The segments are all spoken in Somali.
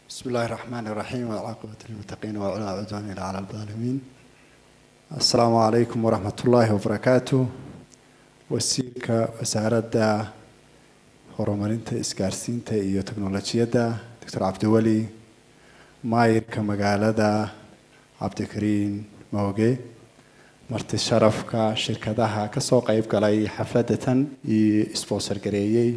بسم الله الرحمن الرحيم والعاقبة للمتقين وعلى عدوان إلى على الظالمين السلام عليكم ورحمة الله وبركاته wasiirka wasaaradda horumarinta isgaarsiinta iyo teknolojiyadda doctor cabdiweli maayirka magaalada cabdikariin mooge marti sharafka shirkadaha kasoo qeyb galay xafladatan iyo sponsor gareeyey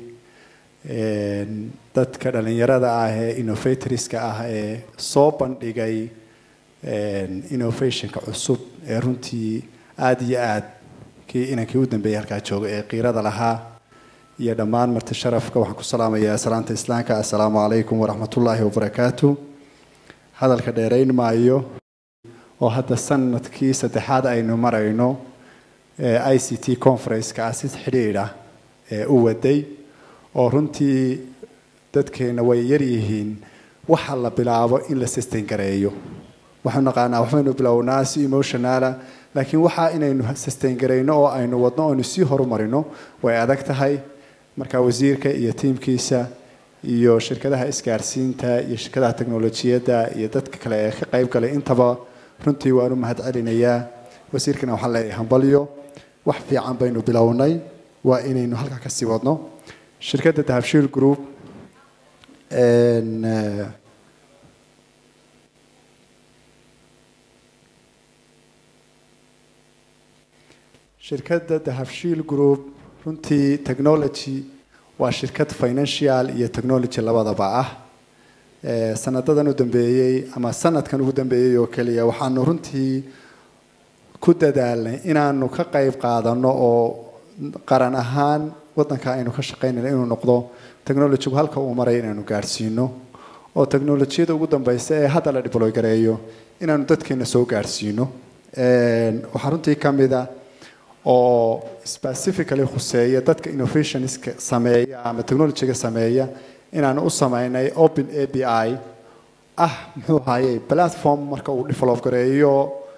dadka dhalinyarada ah ee innovatorska ah ee soo bandhigay innovationka cusub ee runtii aada iyo aada kii inankii u dambeeyay halkaa jooga ee qiirada lahaa iyo dhammaan marti sharafka waxaan ku salaamayaa salaanta islaamka assalaamu calaykum waraxmatullaahi wabarakaatu hadalka dheerayn maayo oo hadda sanadkii saddexaad aynu marayno i c t conference-ka ah si xidhiidha ee u waday oo runtii dadkeena way yaryihiin waxa la bilaabo in la sustain gareeyo waxaanu naqaanaa waxbaynu bilownaa si emotionala laakiin waxaa inaynu sustain garayno oo aynu wadno oonu sii horumarino way adag tahay marka wasiirka iyo tiimkiisa iyo shirkadaha isgaarsiinta iyo shirkadaha teknolojiyadda iyo dadka kale ee ka qayb galay intaba runtii waanu mahad celinayaa wasiirkana waxaan leeyahay hambalyo wax fiican baynu bilownay waa inaynu halkaa kasii wadno shirkadda dahabshiil group shirkadda dahabshiil group runtii technology waa shirkad financial iyo technology labadaba ah sanadadan u dambeeyey ama sanadkan ugu dambeeyey oo keliya waxaanu runtii ku dadaalnay inaanu ka qayb qaadano oo qaran ahaan wadanka aynu ka shaqaynayno inuu noqdo technologygu halka uu maray inaanu gaadhsiino oo technolojiyada ugu dambeysa ee hadda la dibloy gareeyo inaanu dadkeena soo gaadhsiino waxaa runtii kamid a oo specifically khuseeya dadka innovationska sameeya ama technologyga sameeya inaanu u sameynay open a b i ah muxuu ahayey platform marka uu develop gareeyo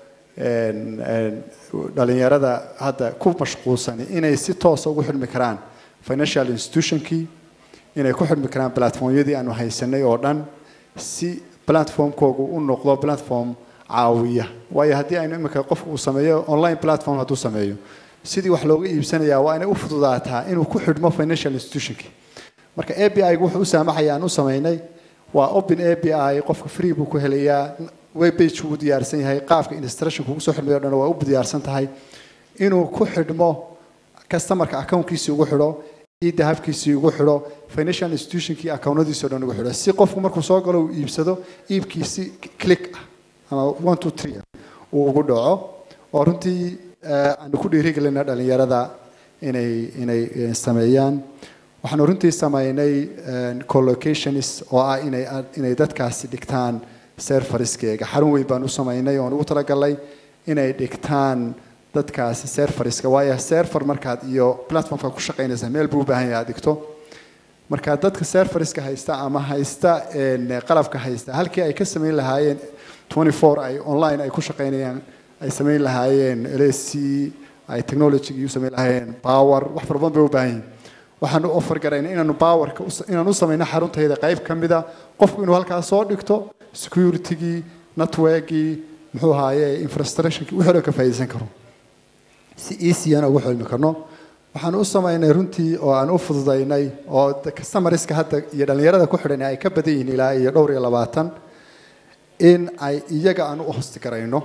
dhalinyarada hadda ku mashquulsani inay si toosa ugu xidhmi karaan financial institutionkii inay ku xidhmi karaan platformyadii aanu haysanay oo dhan si platformkoogu u noqdo platform caawiya waayo haddii aynu imika qofku uu sameeyo online platform hadduu sameeyo sidii wax looga iibsanayaa waa inay u fududaataa inuu ku xidhmo financial institutionki marka a b i gu wuxuu u saamaxaya aan u sameynay waa open a b i qofka free buu ku helayaa webbage uu diyaarsan yahay qaabka instructionka ugu soo xidhmayo dhan waa u diyaarsan tahay inuu ku xidhmo customerka accountkiisii ugu xidho iyo dahabkiisii ugu xidho financial institutionkii accountadiisii o dhan ugu xidho si qofku markuu soo galo uu iibsado iibkiisi click ah ama one two three uu ugu dhaco oo runtii aanu ku dhiirigelina dhalinyarada inay inay sameeyaan waxaanu runtii sameynay collocations oo ah inay inay dadkaasi dhigtaan serveriskeega xarun weyn baan u sameynay oon ugu talagalnay inay dhigtaan dadkaasi serveriska waayo server markaad iyo platformka ku shaqaynaysa meel buu u baahan yahay aad dhigto marka dadka serveriska haysta ama haysta qalabka haysta halkii ay ka samayn lahaayeen ay online ay ku shaqaynayaan ay samayn lahaayeen lc ay technology u samayn lahaayeen power wax fara badan bay u baahan yihin waxaanu offer garayna inaanu powerka inaan u samayno xaruntayda qayb ka mida qofku inuu halkaas soo dhigto securitygii networkii muxuu ahaaye infrastructureki wixii dhan ka faa'iidaysan karo si easyan ugu xilmi karno waxaan u samaynay runtii oo aan u fududaynay oo customerska hadda iyo dhalinyarada ku xidhan ay ka badan yihiin ilaa iyo dhowr iyo labaatan in ay iyaga aan u hosti garayno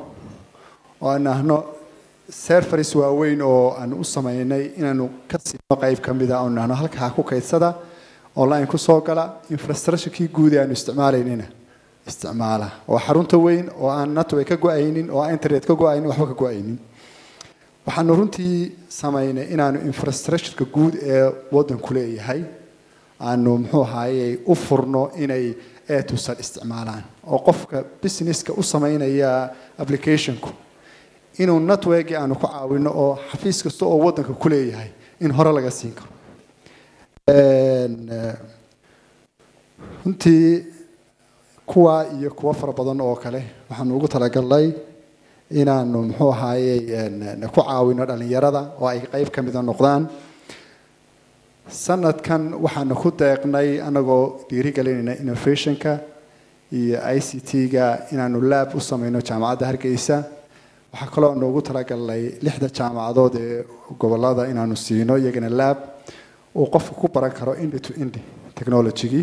oo aan nahno serveris waaweyn oo aan u samaynay inaanu ka siino qayb ka mida oo nahno halkaa ku kaydsada online ku soo gala infrastructurekii guud ee aanu isticmaalaynina isticmaala oo xarunta weyn oo aan network ka go-aynin oo aan internet ka go-aynin waxba ka go-aynin waxaanu runtii samaynay inaanu infrastructureka guud ee wadanku leeyahay aanu muxuu ahaaye u furno inay etusan isticmaalaan oo qofka businesska u sameynaya applicationku inuu networkii aanu ku caawino oo xafiis kasta oo wadanka ku leeyahay in hore laga siin karo runtii kuwa iyo kuwo fara badan oo kale waxaanu ugu talagalnay inaanu muxuu ahaaye ku caawino dhalinyarada oo ay qayb ka mida noqdaan sanadkan waxaanu ku deeqnay anagoo dhiirigelinayna innovationka iyo i c t-ga inaanu laab u sameyno jaamacadda hargeysa waxaa kaloo noogu talagalnay lixda jaamacadood ee gobolada inaanu siino iyagana laab uu qofku ku baran karo indi to indi technologygii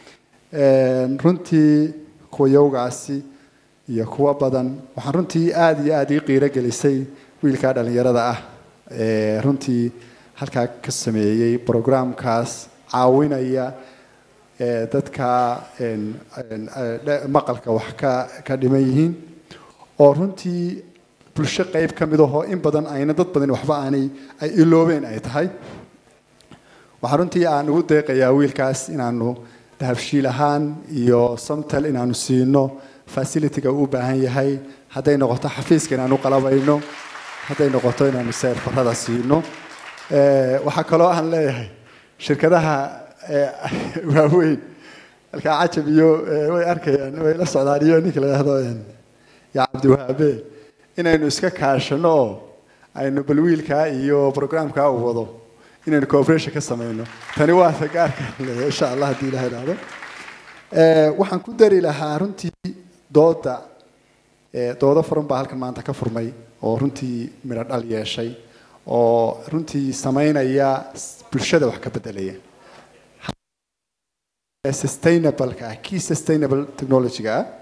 runtii kuwa yowgaasi iyo kuwa badan waxaan runtii aada iyo aada ii qiiro gelisay wiilkaa dhalinyarada ah ee runtii halkaa ka sameeyey programkaas caawinaya dadka maqalka wax ka ka dhiman yihiin oo runtii bulsho qeyb ka mid ahoo in badan ayna dad badan waxba aanay ay iloobeen ay tahay waxaa runtii aan ugu deeqayaa wiilkaas inaanu dahabshiil ahaan iyo samtal inaanu siino facilityga uu u baahan yahay hadday noqoto xafiiska inaanu qalabayno hadday noqoto inaanu seerfarada siino waxaa kaloo aan leeyahay shirkadaha waaweyn halkaa cajab iyo way arkayaan way la socdaan iyo ninka la yidhahdo yaa cabdiwahaabe inaynu iska kaashano oo aynu bal wiilkaa iyo programkaa uu wado inaynu cooperation ka sameyno tani waa gaarka leeyahay insha allah haddii ilaha idhaahdo waxaan ku dari lahaa runtii dooda doodo furan baa halkan maanta ka furmay oo runtii midho dhal yeeshay oo runtii sameynaya bulshada wax ka bedelaya sustainableka ah key sustainable technologyga ah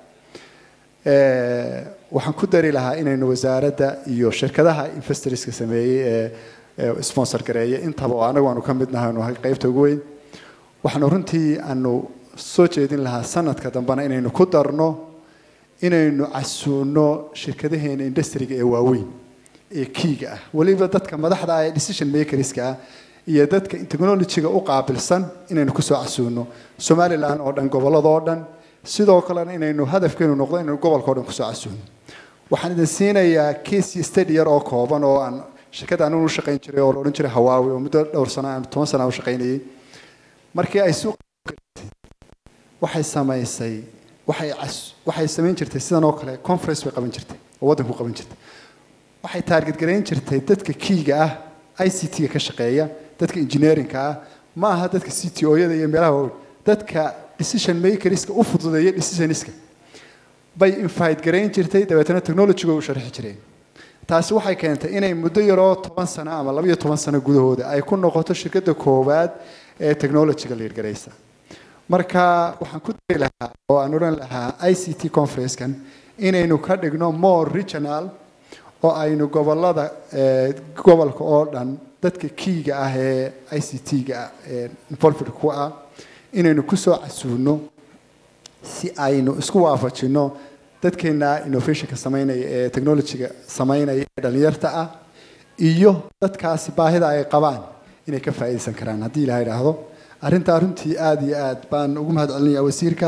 waxaan ku dari lahaa inaynu wasaaradda iyo shirkadaha investorska sameeyey ee sponsor gareeya intaba oo anagu aanu ka mid nahay nahay qeybta ugu weyn waxaanu runtii aanu soo jeedin lahaa sanadka dambena inaynu ku darno inaynu casuuno shirkadaheena industriga ee waaweyn ee kiiga ah weliba dadka madaxda ah ee decision makerska ah iyo dadka technologyga u qaabilsan inaynu kusoo casuuno somalilan oo dhan gobolladoo dhan sidoo kalena inaynu hadafkeenu noqdo inaynu gobolkao dhan kusoo casuuno waxaan idin siinayaa case study yar oo kooban oo aan shirkadda anigu u shaqayn jiray oo la odhan jiray hawaawi oo muddo dhowr sano aan toban sana u shaqaynayay markii ay suuq waxay samaysay waxay waxay samayn jirtay sidan oo kale conference bay qaban jirtay oo waddanku qaban jirtay waxay taarget garayn jirtay dadka kiiga ah i c t-ga ka shaqeeya dadka engineeringka ah ma aha dadka c t o-yada iyo meelaha waaweyn dadka decision makerska u fududeeya decisionska bay invite garayn jirtay dabeetana technologyga u sharxi jireen taasi waxay keentay inay muddo yaroo toban sano ama labaiyo toban sano gudahooda ay ku noqoto shirkadda koowaad ee technologyga liirgaraysa marka waxaan ku dari lahaa oo aan odhan lahaa i c t conferencekan inaynu ka dhigno more regional oo aynu gobolada gobolka oo dhan dadka kiiga ah ee i c t-ga involved ku ah inaynu kusoo casuuno si aynu isku waafajino dadkeena innovationka sameynaya ee technologyga sameynaya ee dhalinyarta ah iyo dadkaasi baahida ay qabaan inay ka faa'iidaysan karaan haddii ilaha idhaahdo arrintaa runtii aada iyo aad baan ugu mahad celinaya wasiirka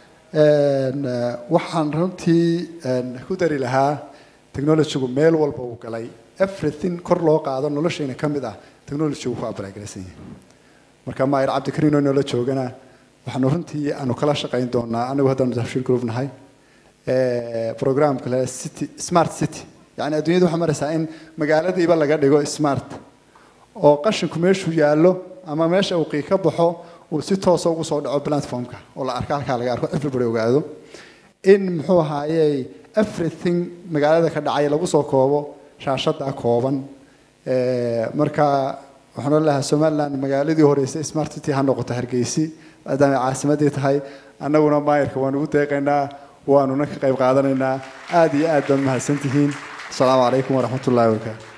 waxaan runtii ku dari lahaa technologygu meel walba uu galay everything kor loo qaado noloshayna ka mid ah technologygu ku abalaagaraysan yahay marka maayir cabdikariin oo noola joogana waxaanu runtii aanu kala shaqayn doonaa anagu haddaanu tafshir group nahay programka le city smart city yani adduunyada waxaa maraysaa in magaaladiiba laga dhigo smart oo qashinku meeshuu yaallo ama meesha uu qii ka baxo uu si toosa ugu soo dhaco platformka oo la arko halkaa laga arko everybody ogaado in muxuu ahaayey everything magaalada ka dhacay lagu soo koobo shaashada kooban marka waxaan ohan lahaa somaliland magaaladii horeysay smart city ha noqoto hargeysi maadaama caasimadii tahay annaguna maayirka waanu ugu deeqaynaa waanuna ka qayb qaadanaynaa aada iyo aad baad mahadsantihiin asalaamu calaykum waraxmat ullahi wabarakaatu